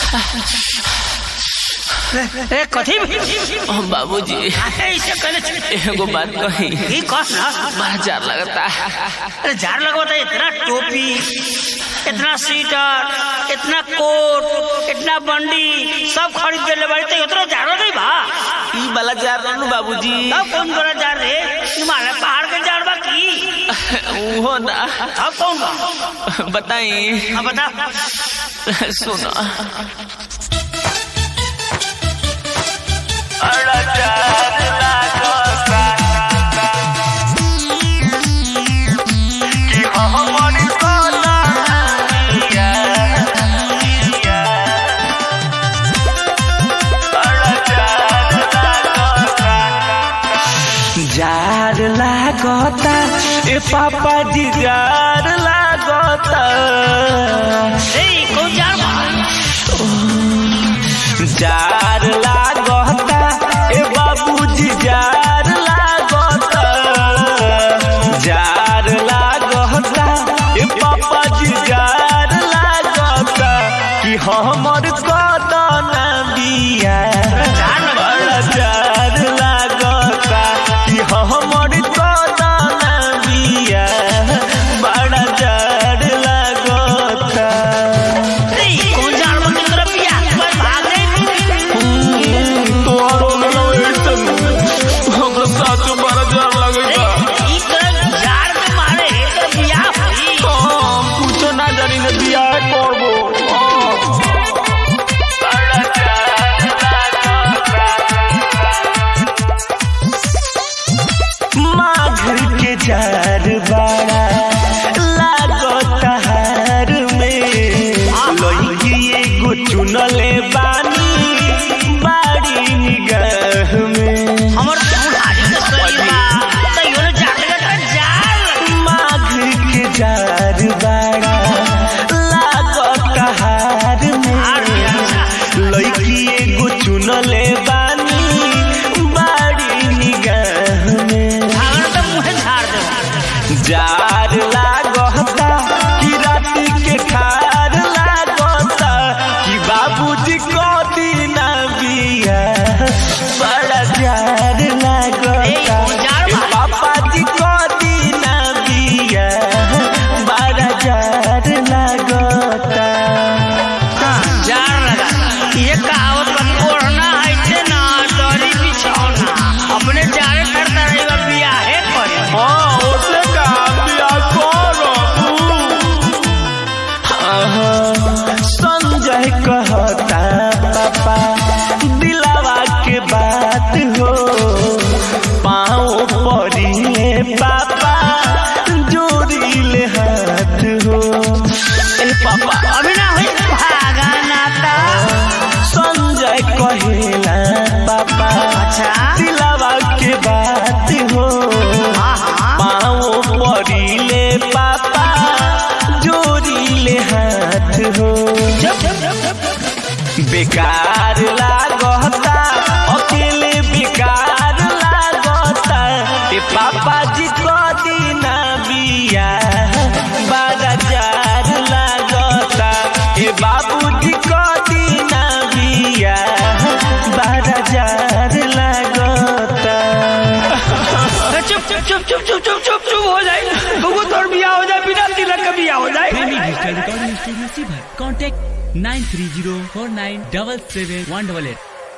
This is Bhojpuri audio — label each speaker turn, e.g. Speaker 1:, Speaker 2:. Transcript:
Speaker 1: ए कथी
Speaker 2: ओ बाबूजी
Speaker 1: ऐसे कहले छे।
Speaker 2: एगो बात कही
Speaker 1: ई कह ना
Speaker 2: बड़ा जार लगता
Speaker 1: अरे जार लगवाता इतना टोपी इतना स्वेटर इतना कोट इतना बंडी सब खरीद के ले बाड़ी तो इतना जारो नहीं बा
Speaker 2: ई वाला जार रहनु बाबूजी
Speaker 1: तब कौन बड़ा जार रे हिमालय पहाड़ के जार बा की
Speaker 2: उहो ना
Speaker 1: तब कौन बा
Speaker 2: बताई
Speaker 1: हाँ बता
Speaker 2: सुनो जार लागता ए पापा जी जार लागता
Speaker 1: ए कौन जार बा
Speaker 2: जार लागता ए बाबूजी जार लागता जार लागता ए पापा जी जार लागता कि हमर कदन बिया बड़ा जार लागता कि हमर कदन बिया बड़ा जार लागता
Speaker 1: ए कौन जार बा तेरा पिया पर भाग रे
Speaker 2: तोहरो लगैतन हमरा साचो बड़ा जार लगैता
Speaker 1: ई कर जार के मारे एकर बियाह होई
Speaker 2: हम कुछो ना जानी ने बियाह करबो माघ के जार बड़ा लागत हार में लइकी एगो चुनले बानी बाड़ी निगाह में
Speaker 1: हमर बुढ़ारी के शरीर बा त योने जाके का जार
Speaker 2: माघ के जार बड़ा लागत हार में लइकी एगो चुनले बानी बाड़ी निगाह में
Speaker 1: भागन त मुहे झाड़ दे
Speaker 2: जार लागता कि राति के खार लागता कि बाबूजी को दीना बिया बड़ा जार लागता
Speaker 1: ए, जार
Speaker 2: ए,
Speaker 1: बा।
Speaker 2: पापा जी को दीना बिया बड़ा जार लागता
Speaker 1: जार लगा ये कहावत बा ओढ़ना ऐसे ना डरी बिछौना अपने जारे करता रही बा बियाहे करे
Speaker 2: हाँ ओसे का बिया करो संजय कहता पापा दिलावा के बात हो पाँव पड़िले पापा जोड़िले हाथ हो ए पापा
Speaker 1: अभी ना होई भागा नाता
Speaker 2: संजय कहेला पापा
Speaker 1: अच्छा
Speaker 2: दिलावा के बात हो
Speaker 1: हाँ हाँ
Speaker 2: पाँव पड़िले पापा जोड़िले हाथ हो बेकार लागता अकेले बेकार लागता ए पापा जी को दीना बिया बड़ा जार लागता ए बाबूजी को दीना बिया बड़ा जार लागता
Speaker 1: अरे चुप चुप चुप चुप चुप चुप चुप चुप हो जाए बबू तोर बियाह हो जाए बिना तिलक का बियाह हो जाए
Speaker 3: प्रेमी डिजिटल रिकॉर्डिंग स्टूडियो सीभर contact nine three zero four nine double seven one double at